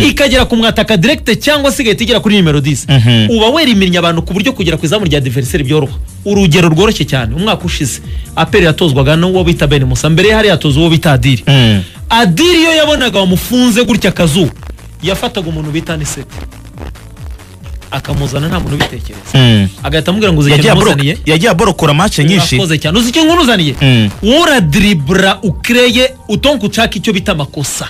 ikagera ku mwataka direkite cyangwa se igahita igera kuri nimero disi uba weriminnye abantu ku buryo kugera ku izamu rya diveriseri byoroha urugero rworoshye cyane umwaka ushize aperi yatozwaga n'uwo bita bene musa mbere ye hari yatoza uwo bita adiri adiri iyo yabonaga wamufunze gutya akazuba yafataga umuntu bita nisete akamuzana nta muntu ubitekereza agahita amubwira ngo uzi ikintu yagiye aboro- umuzaniye yagiye aborokora mace nyinshi urakoze cyane uzi ikintu unuzaniye Mm. uradribura ukreye utonka ushaka icyo bita amakosa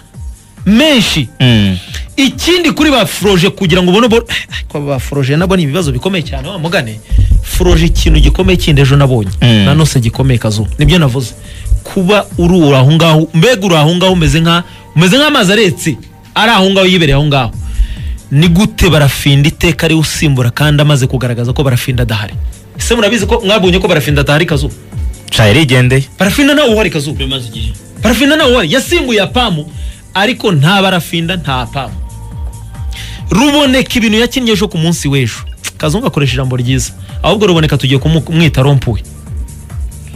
menshi Mm. ikindi kuri ba foroje kugira ngo ubone bo- ariko aba ba foroje nabo ni ibibazo bikomeye cyane wamugane foroje ikintu gikomeye kindi ejo nabonye Mm. nanose gikomeye kazu nibyo navuze kuba uri uri aho ngaho mbega uri aho ngaho umeze nka umeze nk'amazi aretse ari aho ngaho yibereye aho ngaho ni gute barafinda iteka ariwe usimbura kandi amaze kugaragaza ko barafinda adahari ese murabizi ko mwabonye ko barafinda adahari kazu ca yarigendeye parafinda ntawe uhari kazu parafinda ntawe uhari yasimbuye apamu ariko nta barafinda nta apamu ruboneka ibintu yakinnye ejo ku munsi w'ejo kazungu akoresha ijambo ryiza ahubwo ruboneka tugiye kumwita rompuwe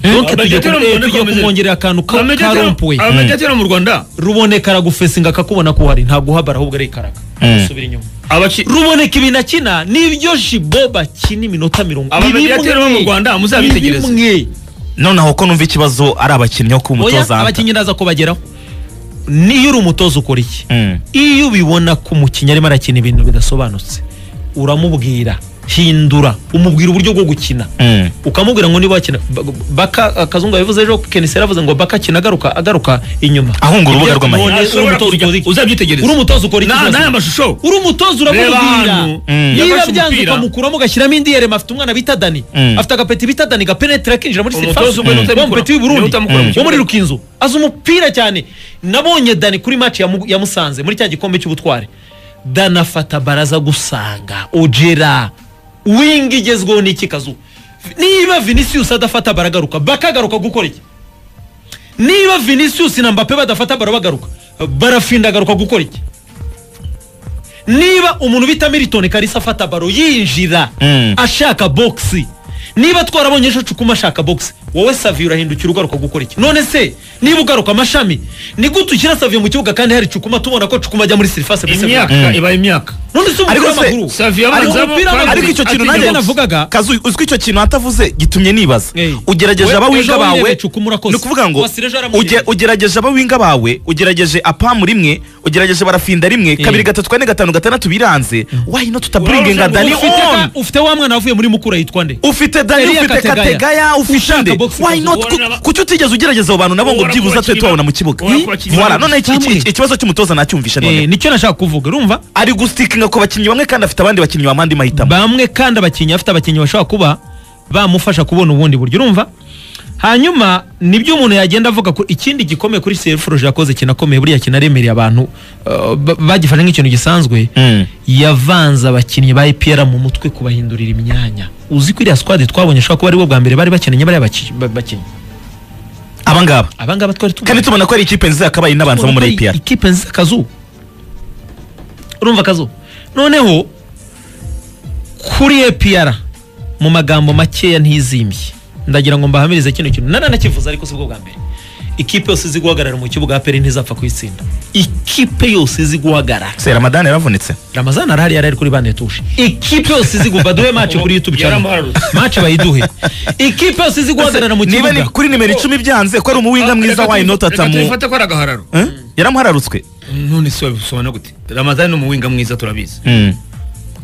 donc tugiye Amajyepfo kumu- eh, y'urwanda tugiye akomeze. kumwongerera akantu ka ka rompuwe abajyatera mu rwanda ruboneka aragufesinga akakubona ko uhari ntabwo uhabara ahubwo ari ikaraga Mm. asubira inyuma abaki- ruboneka ibintu akina nibyo jibo bakina iminota mirongo abajyatera bo mu rwanda muzabitegereze bimwe noneho ko numva ikibazo ari abakinnyi bo ku oya mutoza Anta. abakinnyi ndaza kubageraho niyo uri umutoza ukora iki Mm. iyo ubibona ko umukinnyi arimo arakina ibintu bidasobanutse uramubwira hindura umubwira uburyo bwo gukina Mm. ukamubwira ngo niba wakina ba- baka akazungu yabivuze ejo kenisera yavuze ngo baka akina agaruka agaruka inyuma Ahunga urubuga Ibyo rw'amahirwe. tubonye, uri Ashobora umutoza kujya- ukora iki? uzabyitegereza. uri umutoza ukora iki Na- zose? n'aya mashusho uri umutoza Reba uramubwira hano. Mm. niba Yafashe byanze umupira. ukamukuramo ugashyiramo indi yerema afite umwana bita dani Mm. afite agapeti bita dani gapenetira akinjira muri Umutoza sitasiyo umwe n'utamukura- w'umupeti w'i Burundi n'utamukura mu wo muri kibuga. rukinzo azi umupira cyane nabonye dani kuri maci yamu- yamusanze muri cya gikombe cy'ubutware dani afata baraza gusanga ugera wingi igezweho n'iki kazu niba vinicius adafata baragaruka bakagaruka gukora iki niba vinicius na mbappe badafata baro bagaruka barafinda agaruka gukora iki niba umuntu bita milton kalisa afata baro yinjira Mm. ashaka bogisi niba twarabonye ejo cukuma ashaka bogisi wowe saviye urahindukira ugaruka gukora iki none se niba ugaruka amashami ni gute ushyira saviye mu kibuga kandi hari cukuma tubona ko cukuma ajya muri serivisi imyaka ibaye imyaka none se umupira Ariko se, w'amaguru Xavier Ariko abanzamo umupira kandi w'amaguru ariko icyo kintu Ati- nanjye ati- navugaga kazu uzwi icyo kintu atavuze gitumye nibaza Hey. ugerageje We- abawinga ejo bawe wirebeye Cukuma urakoze. ni ukuvuga ngo Wasire ejo yaramuriye. uge- ugerageje abawinga bawe ugerageje apamu rimwe ugerageje barafinda rimwe kabiri gatatu kane gatanu gatandatu biranze wahino tutaburinge nka dani ufite, on ufite wa mwana wavuye muri mukura yitwa nde ufite dani Eliya ufite Kategaya. kategaya ufite Ushaka nde boxe why not kazu. Ubona- Ku- kuki utigeze ugerageza abo bantu nabo ngo Ubona ku byibuze twe bakinnyi tubabona ba- mu kibuga ubona ku bakinnyi Voilà, ba- none iki- iki- Samwe. iki- ikibazo cy'umutoza nacyumvishe Eh, none nicyo nashaka kuvuga urumva ari gusitinga ku bakinnyi bamwe kandi afite abandi bakinnyi bamwandi mahitamo bamwe kandi abakinnyi afite abakinnyi bashobora kuba bamufasha kubona ubundi buryo urumva hanyuma nibyo umuntu yagenda avuga ku ikindi gikomeye kuri seriforoje yakoze kinakomeye buriya kinaremereye abantu uh, ba- bagifashe nk'ikintu gisanzwe Mm. yavanze abakinnyi ba epr mu mutwe kubahindurira imyanya uzi ko iriya squad twabonye ashobora kuba ari bo bwa mbere bari bakeneye bariya baki- ba- bakinnyi abangaba abangaba twari tubonye. kandi tubona ko ari ikipe nziza yakabaye n'abanza bo muri Urumva ko APR ikipe nziza kazu urumva kazu noneho kuri APR mu magambo makeya ntizimbye ndagira ngo mbahamirize kino kintu naranakivuze ariko si bwo bwa mbere ikipe yose izi guhagarara mu kibuga aperi ntizapfa kuyitsinda ikipe yose izi guhagarara se ramadani yaravunitse ramazana arahari yari ari kuri bande tuje ikipe yose izi guba duhe mace kuri youtube channel Yaramuharutse. mace bayiduhe ikipe yose izi guhagarara mu niba kibuga ni kuri nimero icumi byanze ko ari umuwinga mwiza Reka why tubi- not reka atamu tubifate ko ari agahararo Eh? yaramuhararutswe none se wabisobanura gute ramazani ni umuwinga mwiza turabizi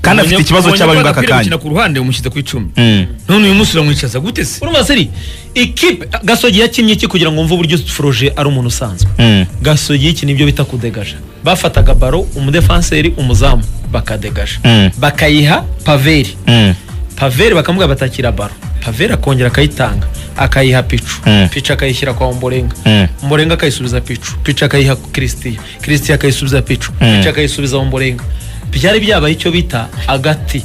kandi afite ikibazo Ubonye- cy'abari ubonye ko b'aka agapira kanya gukina ku ruhande umushyize ku icumi Mm. none uyu munsi uramwicaza gute se urumva seri ikipe gasogi yakinnye iki kugira ngo wumve uburyo foroje ari umuntu usanzwe Mm. gasogi iki nibyo bita kudegaja bafataga baro umudefanseri umuzamu bakadegaja Mm. bakayiha paveri Mm. paveri bakamubwira batakira baro paveri akongera akayitanga akayiha picu Mm. picu akayishyira kwa mborenga Mm. mborenga akayisubiza picu picu akayiha kirisitia kirisitia akayisubiza picu Mm. picu akayisubiza mborenga byari byabaye icyo bita agati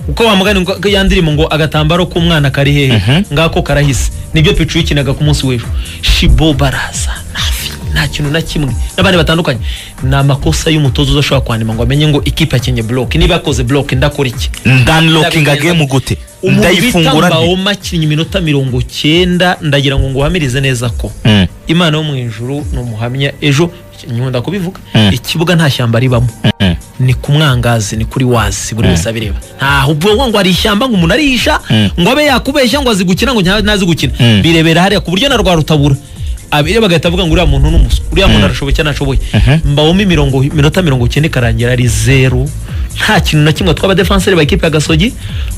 uko wamugana ngo- ya ndirimbo ngo agatambaro k'umwana kari hehe Mhm. ngako karahise nibyo picu yikinaga ku munsi w'ejo shibo baraza nafi nta kintu na kimwe n'abandi batandukanye ni amakosa y'umutoza udashobora kwandima ngo amenye ngo ikipe yakinnye bloke niba yakoze bloke ndakora iki ndanlokinga game gute umuntu bita ndayifungura nte mbaoma akinnye iminota mirongo cyenda ndagira ngo nguhamirize neza ko Mm. imana yo mu ijuru ni umuhamya ejo nkunda kubivuga Mm. ikibuga nta shyamba ribamo ni ku mwangazi ni kuri wazi buri wese abireba ntaho ubwo ngo ari ishyamba ngo umuntu arisha Mm. ngo abe yakubeshya ngo azi gukina ngo nta- ntazi gukina Mm. birebera hariya ku buryo na rwa rutabura abireba bagahita bavuga ngo uriya muntu ni umuswa uriya muntu arashoboye cyangwa ntashoboye Mhm. mbawemo imirongo iminota mirongo icyenda ikarangira ari zeru nta kintu na kimwe twaba defenseur ba ekipe ya gasogi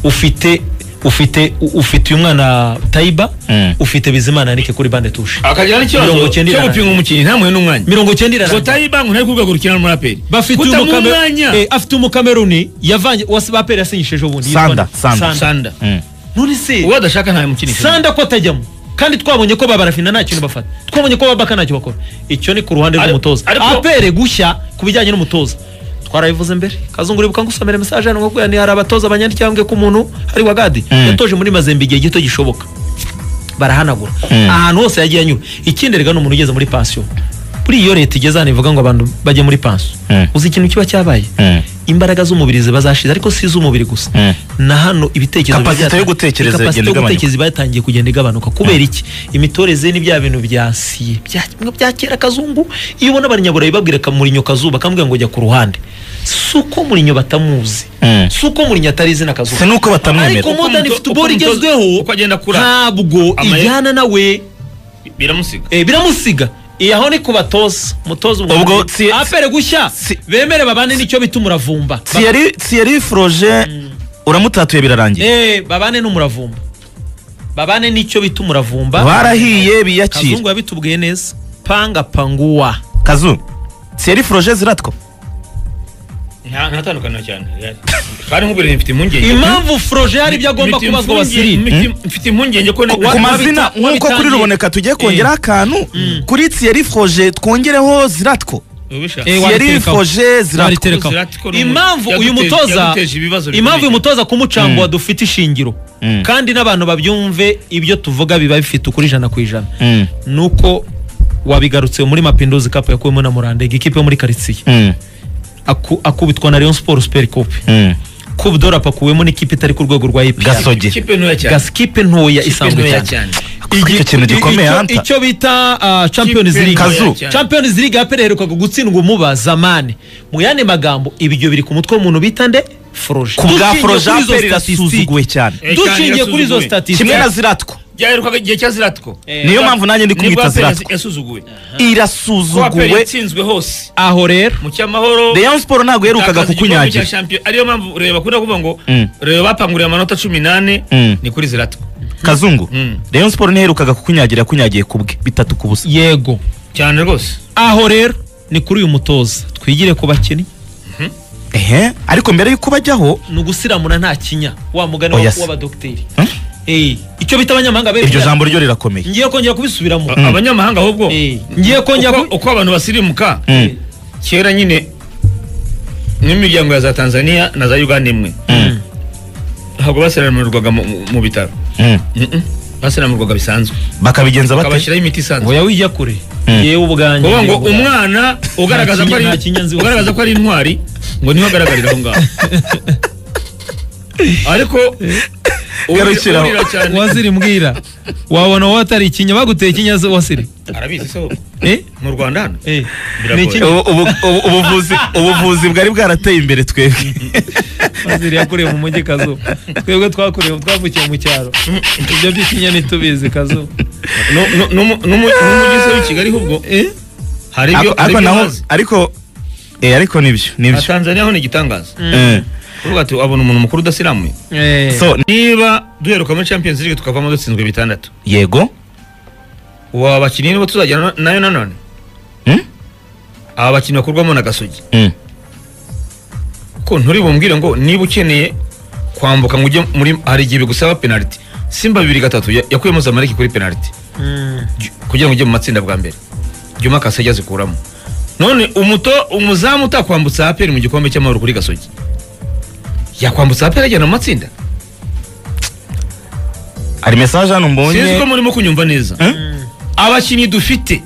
ufite ufite ufite uyu mwana tayiba Mm. ufite bizimana yanike kuri bande tushe akagira Mirongo n'ikibazo icyenda cyo irarangije. gupinga umukinnyi ntamuhe n'umwanya mirongo icyenda iraranga. ngo tayiba ngo ntari ku rwego rukina n'umuraperi bafite uyu kutamuha mukame- umwanya eh, afite umukameruni yavanye wasi bapere yasinyishije ubundi Sanda, yitwa- Sanda. sanda none se uwo adashaka ntamukinisha sanda ko atajyamo kandi twabonye ko babarafina nta kintu bafata twabonye ko babaka ntacyo bakora icyo ni ku ruhande Ari- rw'umutoza ariko- apere gushya ku bijyanye n'umutoza twarabivuze mbere kazungu uribuka ngusomere mesaje hano ngo ni hari abatoza banyandikira bambwiye ko umuntu ari wagadi Mm. yatoje muri mazembe igihe gito gishoboka barahanagura Mm. ahantu hose yagiye anyura ikindi rega ni umuntu ugeze muri pansiyo buri iyo leta igeze hano ivuga ngo abantu bajye muri pansiyo Mm. uzi ikintu kiba cyabaye imbaraga z'umubiri ziba zashize ariko si iz'umubiri gusa Mm. na hano ibitekerezo Kapasite byata- yo gutekereza kapasite igenda yo igabanyuka. gutekereza iba yatangiye kugenda igabanuka kubera iki imitoreze ni bya bintu bya siye bya- bya kera kazungu iyo ubona abanyaburayi babwira kamurinyo kazuba kamubwira ngo jya ku ruhande si uko murinyo batamuzi Mm. si uko murinyo atari izina kazuba si nuko batamwemera ariko Uko modern umuto- football uko umutoza- igezweho uko agenda akura. ntabwo Ama- ijyana nawe biramusiga eh, biramusiga Eh, aho ni ku batoza mutoza Ubwo si- apere gushya si- bemere babane nicyo bita umuravumba Thierry- Thierry Froger uramutatuye birarangiye Eh, babane n'umuravumba babane n'icyo bita umuravumba barahiye biyakira kazungu yabitubwiye neza panga panguwa kazu Thierry Froger ziratwa nta ntatandukanira cyane kandi nk'ubwo mfite impungenge impamvu froje hari ibyo agomba Mfite kubazwa impungenge- basirine mfite- mfite impungenge ko ku mazina wabita- nk'uko kuri wabitangiye. ruboneka tugiye kongeraho akantu kuri Thierry Froger twongereho ziratwo Eh, wa- Thierry wariterekaho. Froger ziratwo Wariterekaho. Zlatan ni umuntu impamvu uyu yaduteje- mutoza yaduteje ibibazo bikomeye. impamvu uyu mutoza kumucangwa dufite ishingiro Mm. kandi n'abantu babyumve ibyo tuvuga biba bifite ukuri ijana ku ijana Mm. nuko wabigarutse muri mapinduzi cup yakuwemo na murandega ikipe yo muri karitsiye Mm. Aku- akubitwa na rayon sport super coupe Mm. coupe d'Europe akuwemo n'ikipe itari ku rwego rwa EPR gasogi ikipe ntoya cyane gasikipe ntoya Ikipe isanzwe ntoya cyane cyane Icyo Igi- kintu gikomeye, icyo- Hunter. icyo bita ah, champions Ikipe league ntoya cyane. champions league yapere herukaga gutsindwa umuba zamani mu yandi magambo ibyo biri ku mutwe w'umuntu bita nde froje ku bwa Dushingiye Froger kuri izo aperi statistique- irasuzuguwe cyane Eh, kandi dushingiye kuri izo irasuzuguwe. kimwe na statistique ziratwo byaherukaga igihe cya ziratwo niyo mpamvu nanjye ndi kumwita ziratwo yasuzuguwe ko aperi irasuzuguwe yatsinzwe hose aho rero mu cyamahoro Rayon Sport ntabwo yaherukaga itakaza igikombe cya kukunyagira shampiyona ariyo mpamvu reba bakunda kuvuga ngo Mm. reba bapanguriye amanota cumi n'ane Mm. ni kuri ziratwo kazungu Mm. Rayon Sport ntiherukaga kukunyagira yakunyagiye ku bwe bitatu ku busa yego cyane rwose aho rero ni kuri uyu mutoza twigire ku bakinnyi ehe ariko mbere y'uko bajyaho ni ugusiramura nta kinya wa mugani Oya wa- se. w'abadogiteri Hmm? Eh, icyo bita abanyamahanga iryo bemera. jambo ryo rirakomeye ngiye kongera kubisubiramo A- abanyamahanga ahubwo Eh, ngiye kongera uko ku- uko abantu basirimuka Mm. kera nyine n'imiryango ya za tanzania na za uganda imwe Mm. ntabwo basiramirwaga mu- mu mu bitaro Mm. Mm-mm. basiramirwaga bisanzwe bakabigenza bate bakabashyiraho imiti isanzwe oya wijya kure Mm. yewe ubwanjye kuvuga ngo yewe ubwanjye. umwana ugaragaza ko ari Nta kinya nzi wose. ugaragaza ko ari intwari ngo niho agaragarira aho ngaho ariko Garukira aho. urira cyane wasiri mbwira wabona wowe atari ikinya baguteye ikinya zo- wasiri arabizi se wowe. Eh? mu rwanda hano Eh, Biragoye. ni ikinya Ubu- ubu- ubu- ubuvuzi ubuvuzi bwari bwarateye imbere twebwe wasiri yakuriye mu mujyi kazu twebwe twakuriye twavukiye mu cyaro ibyo by'ikinya ntitubizi kazu No- no- no- n'umu- n'umujyi se w'i kigali ahubwo Eh? hari ibyo Ariko- hari ariko ibyo naho bazi ariko eh, ariko nibyo na nibyo tanzania ho ni igitangaza Eh. kuvuga ati abona umuntu mukuru udasiramuye Eh, so niba duheruka muri champions league tukavamo dutsinzwe bitandatu yego ubu abakinnyi nibo tuzajyana nayo nanone Mm? aba bakinnyi bakurwamo na gasogi Mm. ko nturi bumbwire ngo niba ukeneye kwambuka ngo ujye muri hari igihe bigusaba penaliti simba bibiri gatatu ya- yakuyemo zamaleki kuri penaliti mm, J- kugira ngo ujye mu matsinda bwa mbere juma kasege azikuramo none umuto umuzamu utakwambutsa aperi mu gikombe cy'amahoro kuri gasogi yakwambutsa aperi ajyana mu matsinda hari message hano sinzi mbonye ko murimo kunyumva neza mm. abakinnyi dufite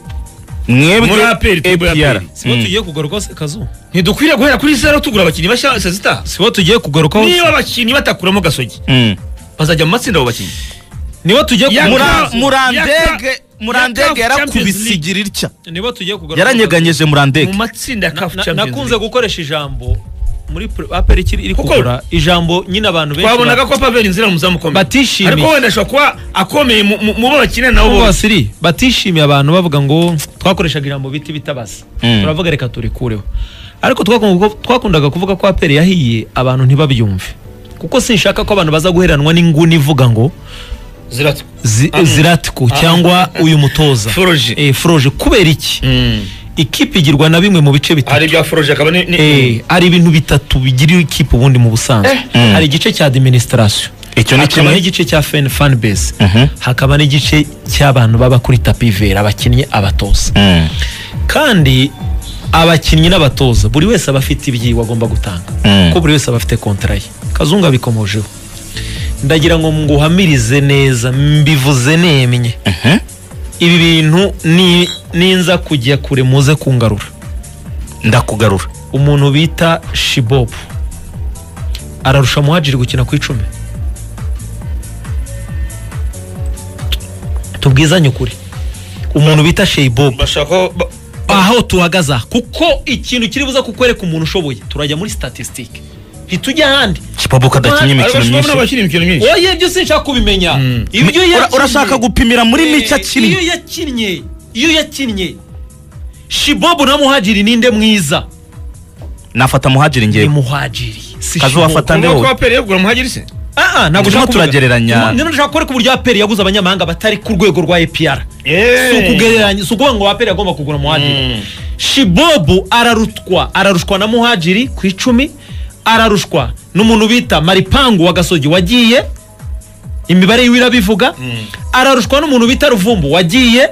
muri APR, mwebwe tuvuye APR. APR. sibo Mm. tugiye kugarukaho se kazu ntidukwiriye guhera kuri zero tugura abakinnyi bashya saa zitaha sibo tugiye kugarukaho niba abakinnyi batakuramo gasogi Mm. bazajya mu matsinda abo bakinnyi nibo tugiye Yaka- kugarukaho Mura- Murandege murandege Ya CAF Champions yarakubisigira itya niba tugiye kugaruka yaranyeganyegeje mu murandege matsinda ya Na- kafu na- champions nakunze gukoresha ijambo muri pre- aperi ikiri iri Kuko- kugura ijambo nyine abantu benshi twabonaga ba- ko paveri nzira mu muzamu ukomeye Batishimiye. ariko wenda ashobora kuba akomeye mu- mu mu bo bakina nabo Abo bose basiri batishimiye abantu bavuga ngo twakoreshaga ijambo biti bitabaza Mm. turavuga reka turikureho ariko twakundaga- twakundaga kuvuga ko aperi yahiye abantu ntibabyumve kuko sinshaka ko abantu baza guheranwa n'inguni ivuga ngo ziratu zi- Ah. ziratiko Ah. cyangwa uyu mutoza Foroje. Eh, foroje kubera iki ikipe igirwa na bimwe mu bice bitatu hari ibya foroje akaba ni ni- Eh, hari ibintu bitatu bigira ikipe ubundi mu busanzwe Mm. hari igice cya administration icyo ni hakaba kimwe n'igice cya fan fan base Mhm. hakaba n'igice cy'abantu baba kuri tapi vera abakinnyi abatoza Mm, kandi abakinnyi n'abatoza buri wese aba afite ibyiwe agomba gutanga Mm. kuko buri wese aba afite kontara ye kazungu abikomojeho ndagira ngo nguhamirize neza mbivuze nemye mhm. ibi bintu ni- ninza kujya kure muze kungarura ndakugarura umuntu bita shibobu ararusha muhajiri gukina ku icumi tubwizanye ukuri umuntu bita sheibobu bashaka ko ba- aho tuhagaze aha kuko ikintu kiri buza kukwereka umuntu ushoboye turajya muri statisitike ntitujya ahandi kipabuka adakinnye Ari imikino Ariko bashobora myinshi bakina imikino myinshi oye ibyo sinshaka kubimenya Mm. ibyo Ura- yakinnye- urashaka gupimira muri Eh, mike iyo akiri yakinnye iyo yakinnye shibobu na muhajiri ninde mwiza nafata muhajiri ni ngewe muhajiri si Kazi Shibobu. wafata kuvuga Tandeho. ko aperi yegura muhagirisi Ah, ah, ntabwo Turimo ushaka kuvuga. turagereranya. Ni- ni- Nshaka kubereka uburyo aperi yaguze abanyamahanga batari ku rwego rwa EPR. Si ukugereranya, si ukuvuga ngo aperi yagomba kugura muhajiri. Mm. Shibobu ararutwa, ararushwa na muhajiri ku icumi, ararushwa n'umuntu bita Maripangu wa Gasogi wagiye, imibare yiwe irabivuga, ararushwa n'umuntu bita Ruvumbu wagiye,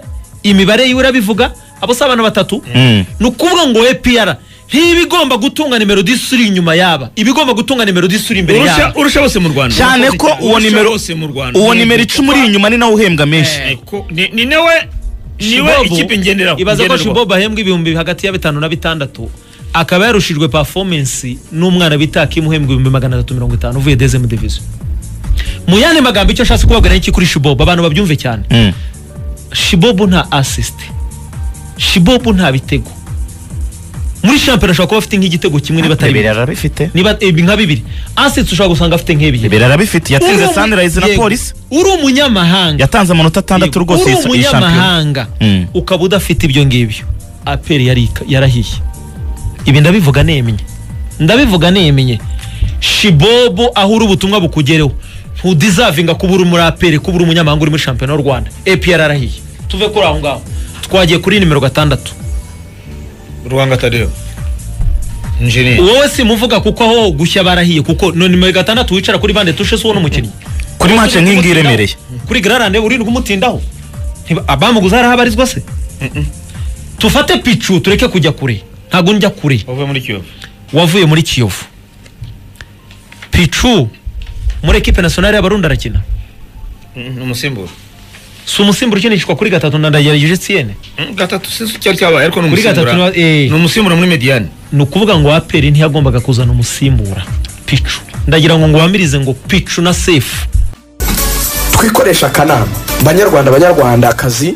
imibare yiwe irabivuga, abo si abantu batatu, Mm. ni ukuvuga ngo EPR ntibigomba gutunga nimero disuri inyuma yaba, ibigomba gutunga nimero disuri imbere urusha yaba. urusha bose mu Rwanda cyane ko uwo Urusha nimero bose mu Rwanda uwo nimero icumi uri inyuma ni nawe uhembwa menshi Eh, ko- ni ni nawe niwe Shibobu, ikipe ngenderaho ibaza ko ngenderwaho. shibobo ahembwa ibihumbi hagati ya bitanu na bitandatu akaba yarushijwe performance n'umwana bita Kim uhembwa ibihumbi magana atatu mirongo itanu uvuye dezemu diviziyo mu yandi magambo icyo nshatse kubabwira ni iki kuri shibobo abantu babyumve cyane Mm. shibobo nta assist shibobo nta bitego muri shampiyona ashobora kuba afite nk'igitego kimwe niba atari bibiri bibiri arabifite niba eh, nka bibiri assist ushobora gusanga afite nk'ebyiri bibiri arabifite yatsinze Uri umu- sunrise na yego. polisi uri umunyamahanga yatanze amanota atandatu Yego. rwose uri iyi- iyi shampiyona umunyamahanga Mm. ukaba udafite ibyo ngibyo aperi yarika- yarahiye ibi ndabivuga nemye ndabivuga nemye shibobo aho uri ubutumwa bukugereho ntudizavinga kuba uri muri aperi kuba uri umunyamahanga uri muri shampiyona y'u rwanda apr arahiye tuve kuri aho ngaho twagiye kuri nimero gatandatu Ruhanga Tadeo Injiniya wowe simuvuga kuko aho gushya barahiye kuko no nimero gatandatu wicara kuri bande tushe si uwo n'umukinnyi kuri mace nk'iyi ngiyi iremereye kuri gararane urindwi umutindaho Ntiba- abamuguze hari aho abarizwa se tufate picu tureke kujya kure ntabwo njya kure uvuye muri Kiyovu wavuye muri kiyovu picu muri ekipe nasiyonari y'abarundi arakina Mm, umusimbura si umusimbura ukinishwa kuri gatatu na ndagerageje siyene Mm, gatatu sinzi cyari cyabaye ariko ni Kuri gatatu umusimbura ni wa- eh. ni umusimbura muri Mediane ni ukuvuga ngo aperi ntiyagombaga kuzana umusimbura picu ndagira ngo nguhamirize ngo picu na sefu twikoresha akanama banyarwanda banyarwandakazi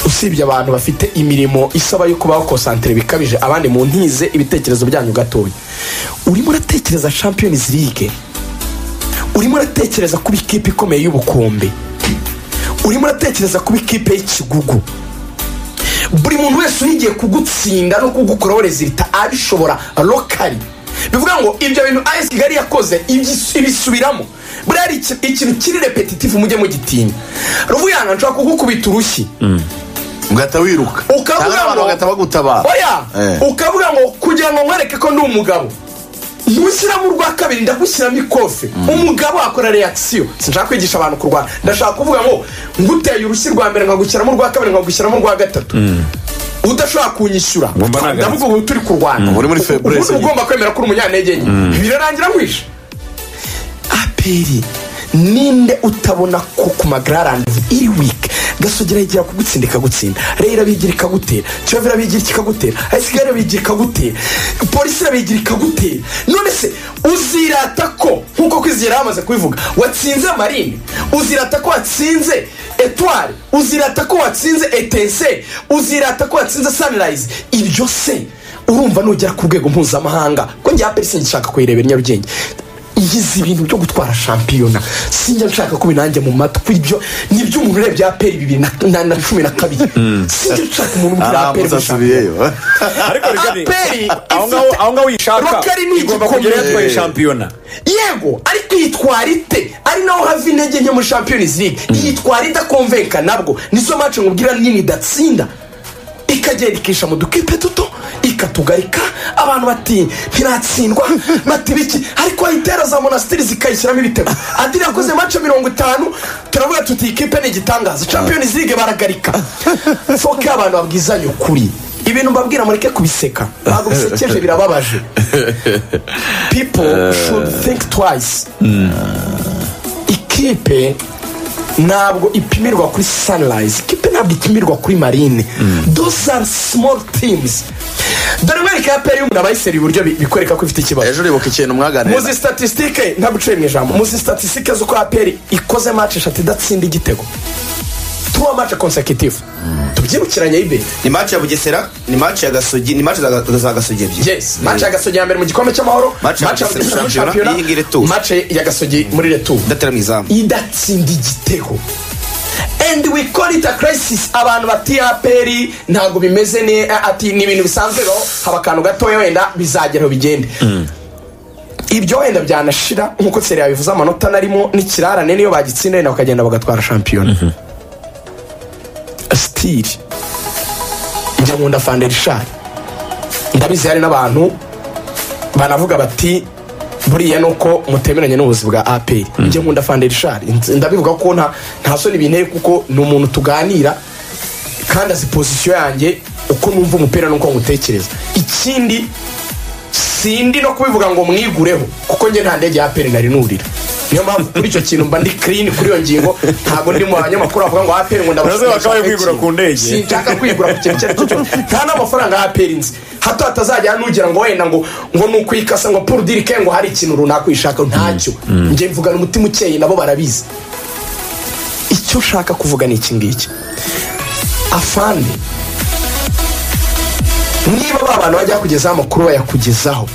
usibye abantu bafite imirimo isaba yo kubaho konsantere bikabije abandi mu ntize ibitekerezo byanyu gatoya urimo uratekereza champions league urimo uratekereza kuba ikipe ikomeye y'ubukombe urimo uratekereza kuba ikipe y'ikigugu buri muntu wese uhigiye kugutsinda no kugukoraho rezilita abishobora lokari bivuga ngo ibyo bintu ayesi kigali yakoze ibyi- ibisubiramo buriya ari iki- ikintu kiri repetitifu mujye mugitinya ruvuyanga nshobora kugukubita urushyi ugahita wiruka Ukavuga Cyangwa abantu ngo- bagahita bagutabara oya Eh. ukavuga ngo kugira ngo nkwereke ko ndi umugabo ntushyiramo urwa kabiri ndagushyiramo ikofe umugabo akora reakisiyo sinshaka kwigisha abantu kurwana ndashaka kuvuga ngo nguteye urushyi rwa mbere nkagushyiramo urwa kabiri nkagushyiramo urwa gatatu udashobora kunyishyura Ngumva nagaritse. ndavuga ubu turi kurwana Ubu uri muri faiblesse ubundi uba ugomba kwemera ko uri umunyantege nke birarangira wishe aperi ninde utabona ko ku magararane iri wiki gasogera yigira kugutsinda ikagutsinda rero irabigira ikagutera kiyovu irabigira ikagutera ayisigara irabigira ikagutera polisi irabigira ikagutera none se uzirata ko nk'uko kwizera yamaze kubivuga watsinze marine uzirata ko watsinze etwari uzirata ko watsinze etense uzirata ko watsinze sanirayizi ibyo se urumva nugera ku rwego mpuzamahanga ko njya parisingi nshaka kuyirebera i nyarugenge yize ibintu byo gutwara shampiyona sinjya nshaka ko binanjye mu matwi ibyo ni ibyo umuntu urebye aperi bibiri na- na na cumi na kabiri sinjya nshaka umuntu umbwira Ah, aperi muzi muri shampiyona asubiyeyo ariko rigari aperi aho ngaho aho ngaho uyishaka rukari ni igomba igikombe. kugera yatwaye shampiyona yego ariko yitwara ite ari naho hava intege nke muri champions league yitwara idakomvenka nabwo nizo mace nkubwira nini idatsinda ikagenda ikisha mu dukipe duto ikatugarika abantu bati ntiratsindwa bati biki ariko wayitera za monasiteri zikayishyiramo ibitego adiri yakoze mace mirongo itanu turavuga tuti ikipe ni igitangaza champions league baragarika foke y'abantu babwizanya ukuri ibintu mbabwira mureke kubiseka ntabwo bisekeje birababaje people should think twice ikipe ntabwo ipimirwa kuri sunrise ikipe ntabwo ipimirwa kuri marine those are small teams dore mwereka ya peyi y'umuntu abayiseri iburyo bi- bikwereka ko ifite ikibazo ejo uribuka ikintu muzi mwaganira statisitike ntaguciye mu ijambo muzi statisitike z'uko aperi ikoze mace eshatu idatsinda igitego tuwa mace consecutive tubyibukiranye y'ibintu ni match ya bugesera ni match ya gasogi ni match za za gasogi ebyiri yes mace ya gasogi ya mbere mu gikombe cy'amahoro Match ya mace ya Bugesera gasogi Shampiyona, shampiyona iyi ngiyi Retour. mace ya gasogi muri returu ndatera mu izamu idatsinda igitego and we call it a crisis abantu bati aperi ntabwo bimeze ne ati ni ibintu bisanzwe rero haba akantu gatoya wenda bizageraho bigende ibyo wenda byanashira nk'uko seri yabivuze amanota narimo n'ikirarane niyo bagitsinda wenda bakagenda bagatwara shampiyona sitiri njya nkunda fanderishari ndabizi hari n'abantu banavuga bati buriya ni uko mutemeranye n'ubuzi bwa aperi njye nkunda fanderishari ndabivuga ko nta nta soni binteye kuko ni umuntu tuganira kandi azi pozisiyo yanjye uko numva umupira n'uko ngutekereza ikindi sindi no kubivuga ngo mwigureho kuko njye nta ndege ya aperi nari nurira niyo mpamvu kuri icyo kintu mba ndi kirini kuri iyo ngingo ntabwo ndi mu banyamakuru bavuga ngo aperi ngo Urazi ndabasha bakabaye kwigura ku ndege. sinshaka kwigura ku kintu icyo ari cyo cyose nta n'amafaranga ya aperi nzi hato hatazajya nugera ngo wenda ngo ngo ni ukwikasa ngo puru dirike ngo hari ikintu runaka uyishaka ntacyo njye mvugana umutima ukeye nabo barabizi icyo ushaka kuvuga ni iki ngiki afande niba ba bantu bajya kugezaho amakuru bayakugezaho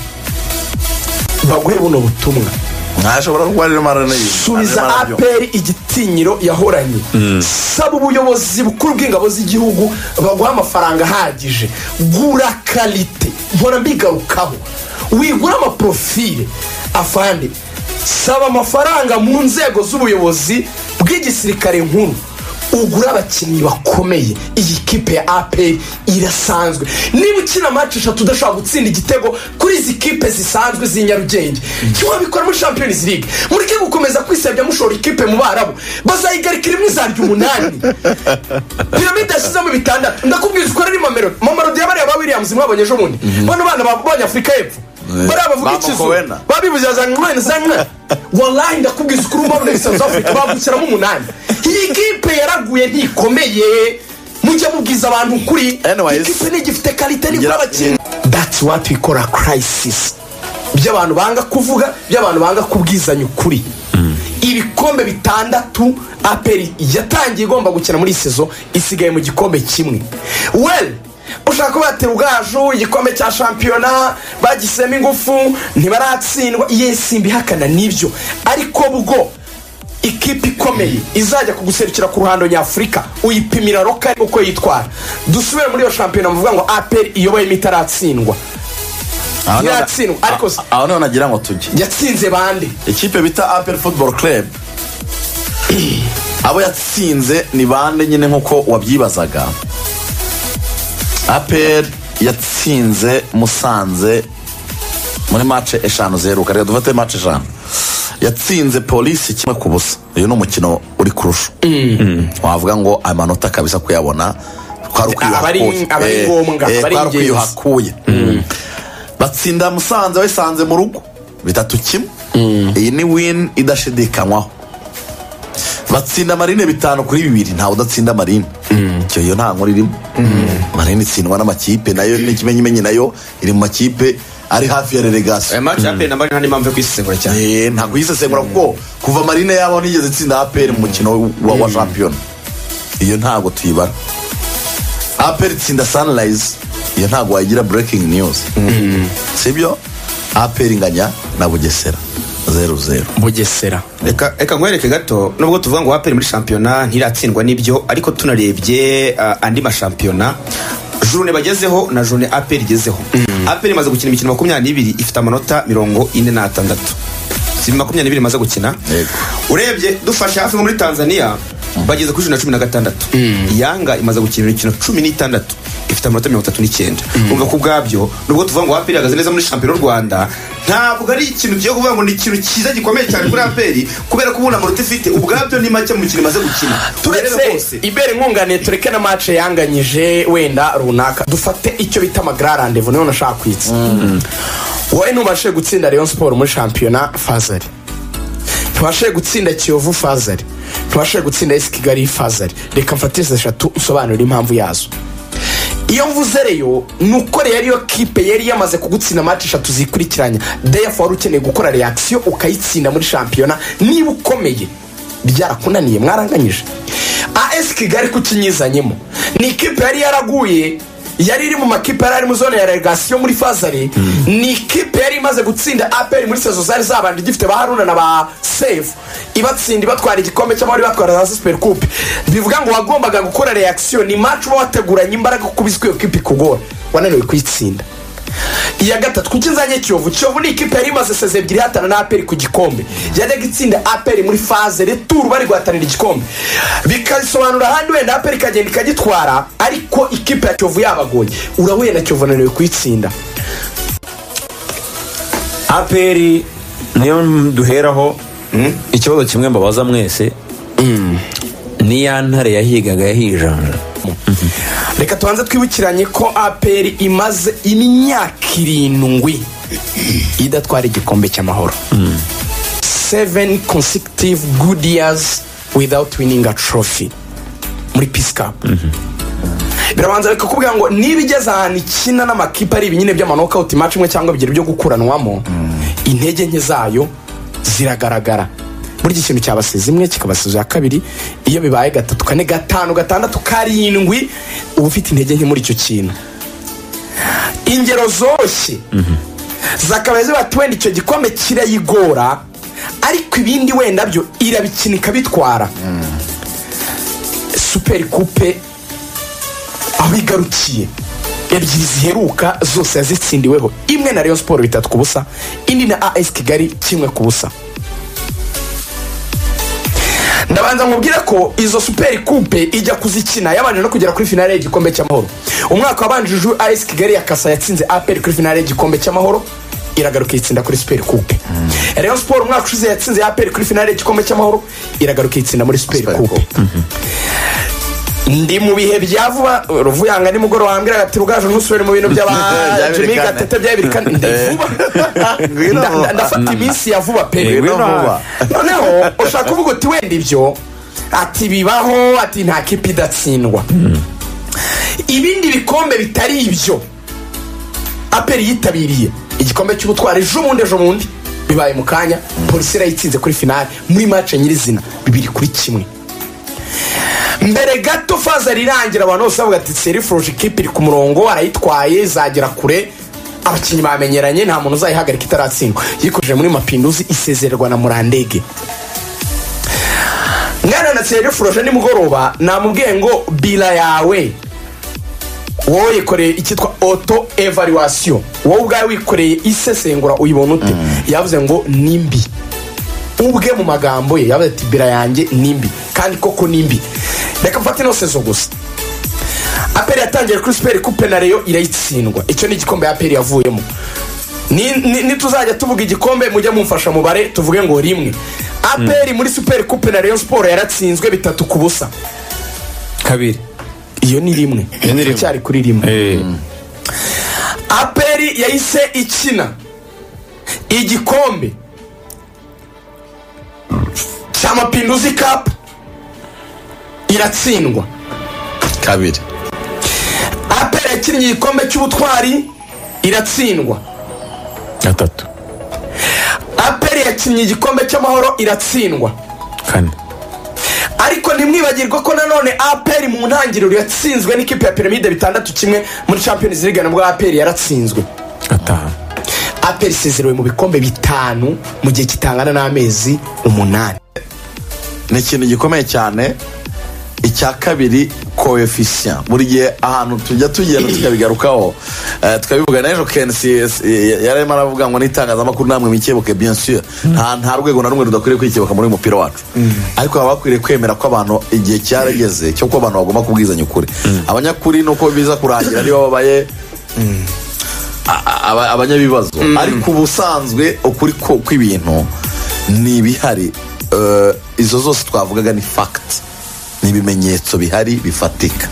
baguhe buno butumwa ntashobora kuba ari mara nayo subiza aperi igitinyiro yahoranye saba ubuyobozi bukuru bw'ingabo z'igihugu baguha amafaranga ahagije gura karite mpora mbigarukaho wigura amaprofile afande saba amafaranga mu nzego z'ubuyobozi bw'igisirikare nkuru ugura abakinnyi bakomeye iyi kipe ya aperi irasanzwe niba ukina maci eshatu udashobora gutsinda igitego kuri izi kipe zisanzwe z'i nyarugenge ntiwabikora muri champions league mureke gukomeza kwisebya mushora ikipe mu barabu bazayigarika rimwe izarya umunani piramide yashyizemo bitandatu ndakubwiza ukora ari mamelodi mamelodi yabariya ba williams mwabonye ejo bundi bano bana b'abanyafurika y'epfo bariya bavuga Bambuka wena. ikizungu babibuze za mwene za mwene wallahi ndakubwiza ukuri umbabona ibisa za afurika babukiramo umunani iyi kipe yaraguye ntikomeye mujya mubwiza abantu ukuri Anyways. iyi kipe ntigifite karite nigura Ngira- abakinnyi that's what we call a crisis by'abantu banga kuvuga by'abantu banga kubwizanya ukuri ibikombe bitandatu aperi yatangiye igomba gukina muri iyi sezo isigaye mu gikombe kimwe well ushaka ko batera ubwaju igikombe cya shampiyona bagisemo ingufu ntibaratsindwa yesi mbihakana n'ibyo ariko bwo ikipe ikomeye izajya kuguserukira ku ruhando nyafurika uyipimira rokari uko yitwara dusubire muri iyo shampiyona muvuga ngo aperi iyoboyemo itaratsindwa ntiratsindwa ariko se aho niho nagira ngo tujye yatsinze bande ikipe bita apel football club abo yatsinze ni bande nyine nk'uko wabyibazaga apel yatsinze musanze muri mace eshanu zeruka reka dufate mace eshanu yatsinze polisi kimwe ku busa uyu ni umukino uri kurusha wavuga ngo ayo manota kabisa kuyabona kwari Aba ari- ukwiyuhakuye aba ari Eh, ngombwa, eh, aba ari kwari ingenzi. ukwiyuhakuye batsinda musanze bayisanze mu rugo bitatu kimwe iyi ni win idashidikanywaho batsinda marine bitanu kuri bibiri ntawe udatsinda marine icyo iyo nta nkuru irimo marine itsindwa n'amakipe nayo n'ikimenyimenyi nayo iri mu makipe ari hafi ya relegasiyo aya maci aperi na marina ni mpamvu yo kwisesengura cyane Eh, ntabwo yisesengura kuko kuva marine yabo nigeze itsinda apr mu mukino wa, wa shampiyona iyo ntabwo tuyibara aperi itsinda sanirayizi iyo ntabwo wayigira burekingi niyuzi sibyo aperi inganya na bugesera zeru zeru bugesera reka reka nkwereke gato nubwo tuvuga ngo waperi muri shampiyona ntiratsindwa n'ibyo ariko tunarebye ah, andi mashampiyona jone bagezeho na jone aperi igezeho aperi imaze gukina imikino makumyabiri n'ibiri ifite amanota mirongo ine n'atandatu si makumyabiri n'ibiri imaze gukina Yego. urebye dufashe hafi nko muri tanzania bageze kuri jana cumi na gatandatu yanga imaze gukina imikino cumi n'itandatu ifite amanota mirongo itatu n'icyenda umva ku bwabyo nubwo tuvuga ngo aperi ihagaze neza muri shampiyona y'u rwanda ntabwo ari ikintu tugiye kuvuga ngo ni ikintu cyiza gikomeye cyane kuri aperi kubera ko ubu nta manota ifite ubwabyo ni make mu mikino imaze gukina Urebere turetse rwose. ibere inkunganire tureke na mace yanganyije wenda runaka dufate icyo bita amagara randevu niyo nashaka kwitsa wowe ntubashe gutsinda rayon siporo muri shampiyona fazari ntubashe gutsinda kiyovu fazari ntubashe gutsinda esi kigali fazari reka mfatirize eshatu usobanurire impamvu yazo iyo mvuze reyo ni uko reyo ariyo kipe yari yamaze kugutsinda match eshatu zikurikiranya deyafu wari ukeneye gukora reakisiyo ukayitsinda muri shampiyona niba ukomeye byarakunaniye mwaranganyije as kigali kukinyizanyemo ni ikipe yari yaraguye yari iri mu makipe yari ari mu zone ya relegasiyo muri fazari ni ikipe yari imaze gutsinda aperi muri sezo zari zabanje igifite ba haruna na ba sefu ibatsinda ibatwara igikombe cyangwa bari batwara za super coupe bivuga ngo wagombaga gukora reakisiyo ni match uba wateguranye imbaraga kuko ubizi ko iyo kipe ikugora wananiwe kuyitsinda iya gatatu kuko inzanye kiyovu kiyovu ni ikipe yari imaze seze ebyiri ihatana na aperi ku gikombe yajyaga itsinda aperi muri faze returu bari guhatanira igikombe bikabisobanura ahandi wenda aperi ikagenda ikagitwara ariko ikipe ya kiyovu yabagoye urahuye na kiyovu ananiwe kuyitsinda aperi niyo duheraho ikibazo kimwe mbabaza mwese ni ya ntare yahigaga yahijanja reka tubanze twibukiranye ko aperi imaze imyaka irindwi idatwara igikombe cy'amahoro seven consecutive good years without winning a trophy muri peace cup birabanza bikakubwira ngo niba igeze ahantu ikina n'amakipe ari ibinyine by'amanokawuti match imwe cyangwa bibiri byo gukuranwamo intege nke zayo ziragaragara burya ikintu cyabasiza imwe kikabasiza iya kabiri iyo bibaye gatatu kane gatanu gatandatu karindwi uba ufite intege nke muri icyo kintu ingero zoroshye zakabaye zibati wenda icyo gikombe kirayigora ariko ibindi wenda byo irabikina ikabitwara superi kupe aho igarukiye ebyiri ziheruka zose yazitsindiweho imwe na rayon siporo bitatu ku busa indi na as kigali kimwe ku busa ndabanza nkubwire ko izo superi kupe ijya kuzikina yabanje no kugera kuri finale y'igikombe cy'amahoro umwaka wabanjije as kigali ya kasa yatsinze aperi kuri finale y'igikombe cy'amahoro iragaruka itsinda kuri superi kupe rayon siporo umwaka ushize yatsinze aperi kuri finale y'igikombe cy'amahoro iragaruka itsinda muri superi Super kupe ndi mu bihe bya vuba ruvuyanga nimugoroba wambwira ati rugaju ntusubire mu bintu Byabirikane. by'abajimi gatete byabirikane ndi vuba Ngwino Nda- vuba. nda- ndafata iminsi ya vuba pe Ngwino vuba. noneho ushaka kuvuga uti wenda ibyo ati bibaho ati nta kipe idatsindwa ibindi bikombe bitari ibyo aperi yitabiriye igikombe cy'ubutwari ejo bundi ejo bundi bibaye mu kanya polisi irayitsinze kuri finale muri mace nyirizina bibiri kuri kimwe mbere gato fazari irangira abantu bose bavuga ati serifuruje ikipe iri ku murongo arayitwaye izagera kure abakinnyi bamenyeranye nta muntu uzayihagarika itaratsindwa yikojeje muri mapinduzi isezererwa na murandege mwana na serifuruje nimugoroba namubwiye ngo bila yawe wowe yikoreye icyitwa oto evaluwasiyo wowe ubwawe wikoreye isesengura uyibona ute yavuze ngo ni mbi ubwe mu magambo ye yavuze ati bira yanjye nimbi kandi koko nimbi reka mfate ino sezo gusa aperi yatangiye kuri superi kupe na reyo irayitsindwa icyo ni igikombe aperi yavuyemo Ni- ni- nituzajya tuvuga igikombe mujye mumfasha mubare tuvuge ngo rimwe aperi muri superi kupe na reyo siporo yaratsinzwe bitatu ku busa kabiri iyo ni rimwe iracyari kuri rimwe aperi yahise ikina igikombe cy'amapinduzi kapu iratsindwa kabiri aperi yakinnye igikombe cy'ubutwari iratsindwa gatatu aperi yakinnye igikombe cy'amahoro iratsindwa kane ariko ntimwibagirwe ko nanone aperi mu ntangiriro yatsinzwe n'ikipe ya piramide bitandatu kimwe muri champions league nabwo aperi yaratsinzwe ataha aperi isezerewe mu bikombe bitanu mu gihe kitangana n'amezi umunani ni ikintu gikomeye cyane icya kabiri koefisiya buri gihe ahantu tujya tugenda tukabigarukaho Eh, tukabivuga n'ejo kensi yarimo aravuga ngo n'itangazamakuru namwe mikebuke bien sûr nta nta rwego na rumwe rudakwiriye kwikebuka muri uyu mupira wacu ariko baba bakwiriye kwemera ko abantu igihe cyarageze cyo ko abantu bagomba kubwizanya ukuri abanyakuri ni uko biza kurangira nibo babaye a- aba- abanyabibazo ariko ubusanzwe ukuri ko- kw'ibintu ni ibihari Eh, izo zose twavugaga ni fagiti ni ibimenyetso bihari bifatika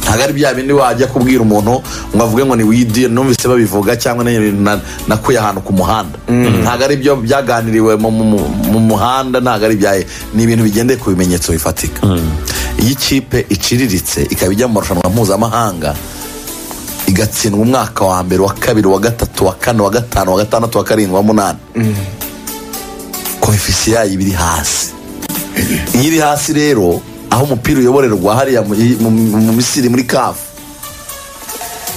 ntabwo ari bya bindi wajya kubwira umuntu ngo avuge ngo ni widi numvise babivuga cyangwa na- na- nakuye ahantu ku muhanda ntabwo ari byo byaganiriwe mu- mu mu muhanda ntabwo ari ibyaye ni ibintu bigendeye ku bimenyetso bifatika iyo ikipe iciriritse ikaba ijya mu marushanwa mpuzamahanga igatsindwa umwaka wa mbere wa kabiri wa gatatu wa kane wa gatanu wa gatandatu wa karindwi wa munani koefisiye yayo iba iri hasi iyo iri hasi rero aho umupira uyoborerwa hariya mu- mu- mu misiri muri kafu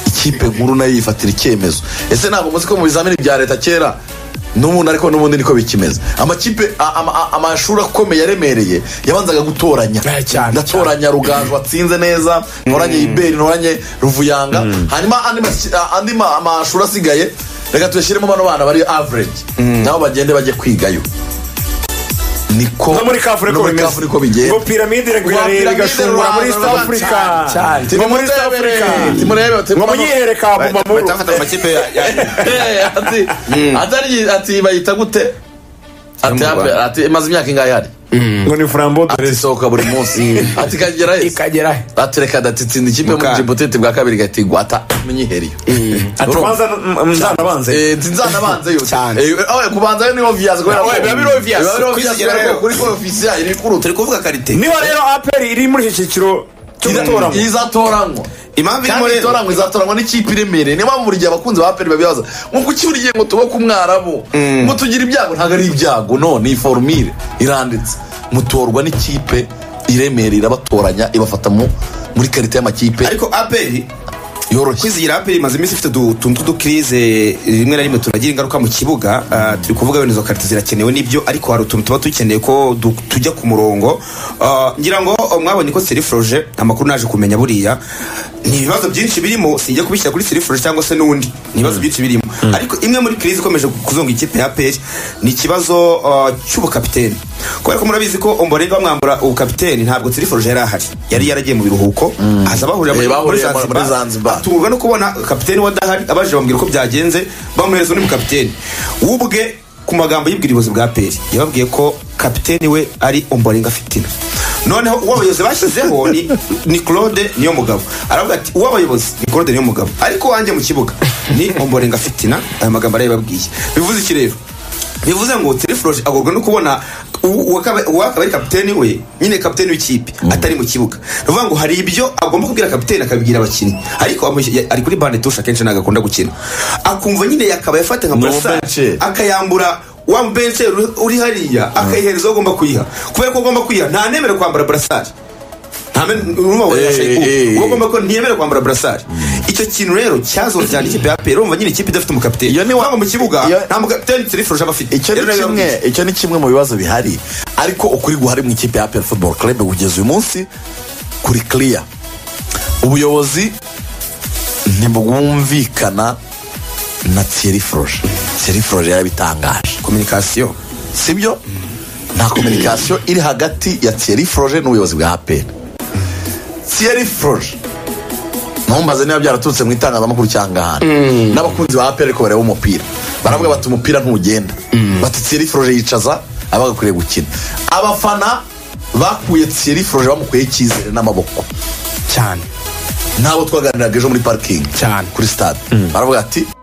ikipe nkuru nayo yifatira icyemezo ese ntabwo muzi ko mu bizamini bya leta kera n'ubundi ariko n'ubundi niko bikimeze amakipe a- ama- a- amashuri akomeye aremereye yabanzaga gutoranya Eh, cyane, ndatoranya ruganzu watsinze neza ntoranye iberi ntoranye ruvuyanga hanyuma andi masi- a- andi ma- amashuri asigaye reka tuyashyiremo bano bana bari average nabo bagende bajye kwigayo niko no muri kafu no niko muri kafu niko bigenda ngo piramide iragwira Rwa rero Piramide igashungura muri rwa- east rwa- africa cyane, cyane. ngo muri east Timurebe, africa timurebe, ngo timurebe. munyihere ka bumamuru batafata amakipe ya- ya- Eh, ati atari ati bayita gute ati Yo mu Rwanda. ati imaze imyaka ingahe hari ngo ni frambo ati isohoka buri munsi ati ikagera he ikagera he ati reka datitsinda ikipe muri Muka- jibutete bwa kabiri gatigwa ata munyiheriyo atwanza nzanabanze Eh, nzanabanze yo Cyane. Eh, oye, kubanza yo ni obvious kubera Oye, ko- biba biri obvious. biba biri obvious Kwizigera kubera ko rero. kuri ko official iri kuruta turi kuvuga karite niho rero aperi iri muri iki cyiciro cyo gutoramo izatoranywa impamvu irimo kandi rero itoranywa izatoranywa n'ikipe iremereye niyo mpamvu buri gihe abakunzi ba aperi babibaza ngo kuki buri gihe ngo tubake umwarabu ngo tugire ibyago ntabwo ari ibyago no ni forumire iranditse mutorwa n'ikipe iremereye irabatoranya ibafata mu muri karita y'amakipe ariko aperi yoroshye kwizigira aperi imaze iminsi ifite udu- utuntu tw'udukirize rimwe na rimwe tunagira ingaruka mu kibuga Ah, turi kuvuga wenda izo karita zirakenewe n'ibyo ariko hari utuntu tuba dukeneye ko du- tujya ku murongo Ah, ngira ngo oh, mwabonye ko seriforoje amakuru naje kumenya buriya ni ibibazo byinshi birimo sinjya kubishyira kuri seriforoje cyangwa se n'undi ni ibibazo byinshi birimo ariko imwe muri kirize ikomeje kuzonga ikipe ya aperi ni ikibazo ah, cy'ubukapiteni kubera ko murabizi ko omborega bamwambura ubukapiteni ntabwo seriforoje yari ahari yari yaragiye mu biruhuko aza bahurira Eh, bahuriye muri muri Zanzibar. Zanzibar atungurwa no kubona kapiteni wadahari abaje bambwira uko byagenze bamuhereza undi mukapiteni wubwe ku magambo y'ubwiribuzi bwa peri yababwiye ko kapiteni we ari omborenga fitina noneho uwo abayobozi bashyizeho ni, ni claude niyo mugabo aravuga ati uwo abayobozi ni claude niyo mugabo ariko wanjye mu kibuga ni omborenga fitina aya magambo arayababwiye bivuze iki rero bivuze ngo tereforoje agorwa no kubona u- uwakaba uwakaba ari kapiteni we nyine kapiteni w'ikipe atari mu kibuga ni ukuvuga ngo hari ibyo agomba kubwira kapiteni akabibwira abakinnyi ariko amu- ya- ari kuri bande tusha akenshi ntabwo akunda gukina akumva nyine yakaba yafata nka Ni burasari umubencheri. akayambura wa mubenche uri- uri hariya akayihereza uwo agomba kuyiha kubera ko agomba kuyiha nta nemera kwambara burasari Eh, eh, eh. ugomba ko ntiyemera kwambara burasari icyo kintu rero cyazora cyane ikipe ya pera urumva nyine ikipe idafite umukapiteni Iyo ni wa- ntabwo mu kibuga iyo- nta mukapiteni tereforoje aba afite icyo Rero ni nayo kimwe yababwiye. icyo ni kimwe mu bibazo bihari ariko ukuri guhari mu ikipe ya aperi futuboro kerebe kugeza uyu munsi kuri kiriya ubuyobozi ntibwumvikana na tiyeri foroje tiyeri foroje yarabitangaje kominikasiyo sibyo nta kominikasiyo iri hagati ya tiyeri foroje n'ubuyobozi bwa aperi tiyeri foroje ntumbaze niba byaraturutse mu itangazamakuru cyangwa ahandi n'abakunzi ba aperi ko bareba umupira baravuga bati umupira ntugenda bati tiyeri foroje yicaza abagakwiriye gukina abafana bakuye tiyeri foroje bamukuyeho icyizere n'amaboko cyane nabo twaganiraga ejo muri parikingi Cyane. kuri stade baravuga ati